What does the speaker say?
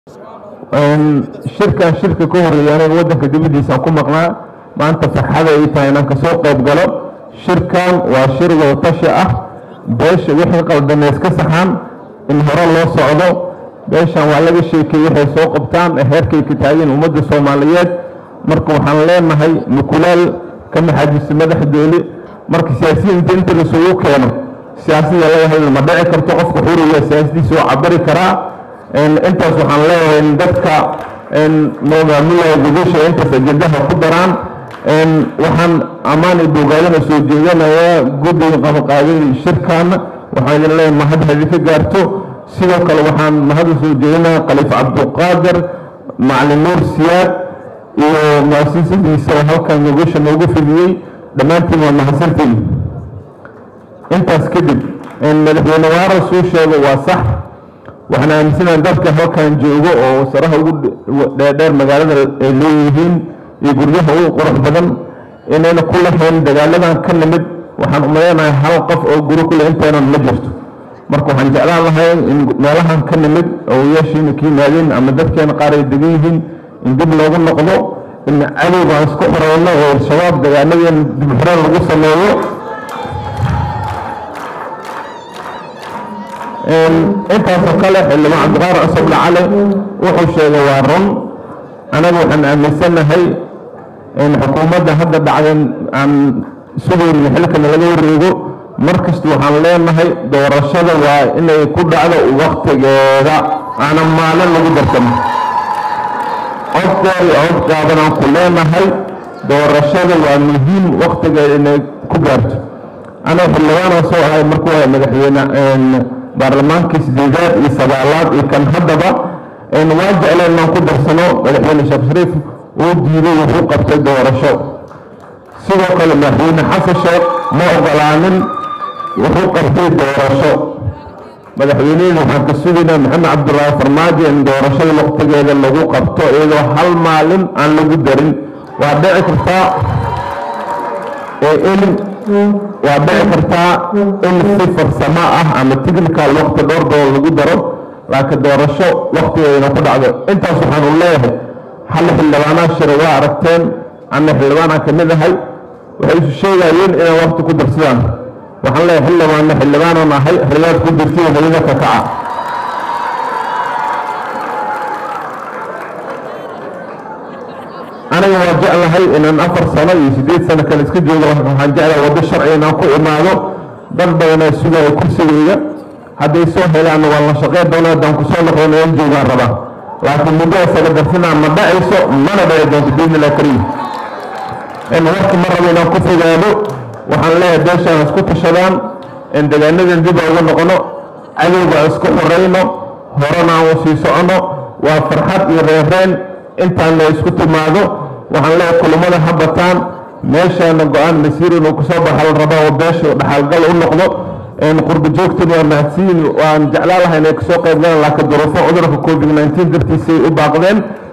shirkan shirka ka horeeya aniga wadanka dibadiisaan ku maqnaa maanta farxada ay tahay inaan kasoo qayb galo shirkan waa shir wadatashi ah beesha wixii qaldaneys ka saxaan in hore loo socdo beeshan waa laga sheekay waxay soo qabtaan ee heerkay ka taageen ummadda soomaaliyeed marka waxaan leenahay mukulaal ka maxaajisa madaxdooli marka siyaasiyiinta inta lasugu keeno siyaasada laga hadla ma dhici karto qofka xuriga siyaasadiisa oo cabari karaa intaas waxaan leeyahay dadka maamulaya gudasha intaas ajendaha ku daraan waxaan ammaan iyo bogaadana soo jeedanayaa guddiga qabaqaadada shirkaana waxaan idin leeyahay mahad idinka gaarto sidoo kale waxaan mahad soo jeedinayaa khaliif cabduqaadir macalin nuur siyaad iyo muasisadiisa oo halkan gogosha noogu fidiyey dhammaantiin waa mahadsantiin intaas kadib madaxweyne waara suu sheego waa sax waxaan aaminsanaha dadka halkan joogo oo saraha ugu dheerdheer magaalada ay leeyihiin iyo guryaha ugu qurux badan inayna ku lahayn dagaaladan ka nimid waxaan umaleynahay hal qof oo guri kule intaynan ma jirto marka waxaan jeclaan lahay in meelahan ka nimid owayaashiina ka yimaadeen ama dadkeena qaar ay degan yihiin in dib loogu noqdo in cadowga aan isku xoreyno oo al-shabaab dagaaladeen dib xoreen lagu sameeyo intaasoo kale xildhibaan cabdiqaar cusable cali wuxuu sheegay waa run anaga waxaan aaminsanahay in xukuumadda hadda dhacdan aan sugayna xilkana laga wareego mar kasta waxaan leenahay doorashada waa inay ku dhacdo waktigeeda aanan maalin lagu darsano codkeeda iyo codgaaban aan ku leenahay doorashada waa muhiim waktigeeda inay ku gaarto anaga xildhibaanaa soo ahay markuu ahay madaxweyne baarlamaankii sideedaad iyo sagaalaad iyo kan haddaba waan jecleen inaan ku darsano madaxweyne sheekh shariif uu diiday wuxuu qabtay doorasho sidoo kale madaxweyne xasan sheekh ma ogolaanin wuxuu qabtay doorasho madaxweynehina waxaan ka sugaynaa maxamed cabdulaahi farmaajo in doorashada waqtigeeda lagu qabto iyadoo hal maalin aan lagu darin waa dhici kartaa in waa dhici kartaa in si farsamo ah ama technical waqti dhowr dool lagu daro laakiin doorasho waqtigeedana ku dhacdo intaas waxaan u leeyahay hal xildhibaanaa shira waa aragteen ana xildhibaanaan ka mid ahay waxay isu sheegayeen inay waqti ku darsadaan waxaan leeyahay xildhibaanna xildhibaanaan ahay xiliyaad ku dirtiyo hooyada ka kaca aniga waa jeclahay inaan afar sano iyo sideed sano kale iska joogo waxaan jeclahay waddo sharci inaan ku imaado dad badanaa sugaya kursigayga hadday soo helaanna waan la shaqeyn doona haddaan kusoo noqdona aan joogaan rabaa laakiin muddo isaga darsinaa ma dhacayso mana dhaci doonto biidnillah kariim warka ma rabo inaan ku fogaado waxaan leeyahay beeshaan isku tashadaan in degaanadan dib uga noqono cadowga isku xoreyno horena aan sii socono waa farxad iyo reereen intaana isku timaado waxaan leeyahay kulamada ha bataan meeshaana go-aan masiir inuu kusoo baxa la rabaa oo beesha dhaxalgal u noqdo qurba joogtan waa mahadsiin waan jeclaan lahay inay kasoo qayb galaan laakiin duruufo cudurka covid 19 dartiisay u baaqdeen